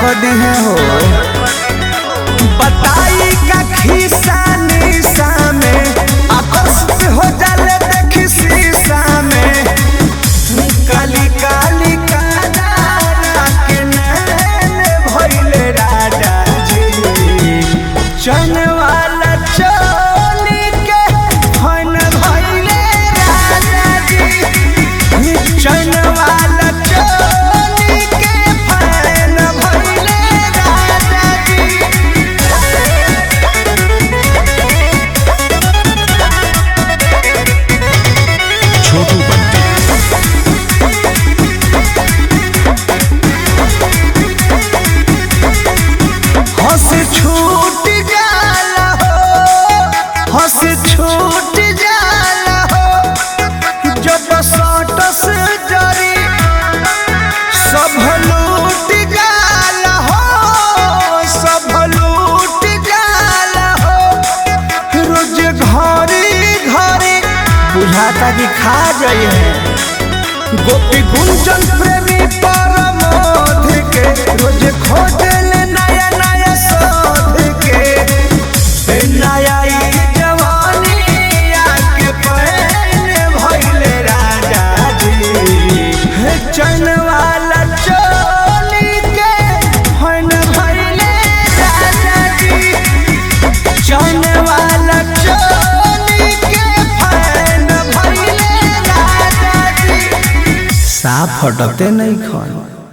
कर दी है हो बताई का खिस्सा निशा में आकर्षित हो जाले देखी शीशा में काली काली कादारा के नैन भइले राजा जी चन वाला चोली के फन भइले राजा जी चन वाला चोली के फन भइले राजा जी छोटू बंटी हंस छूट जाला हो हंस छूट जाला हो जब सटस जरी सब लूट जाला हो सब लूट जाला हो रोज घरी घरी बुझाता कि खा जाइए गोपी गुंजन प्रेमी परमोध के रोज खोजल नया नया शोध के ए नया ई जवानी आके पहन भइले राजा जी हे चन वाला चोली के फन भइले राजा जी चन वाला चोली के फन भइले राजा जी साफ हटते नहीं खन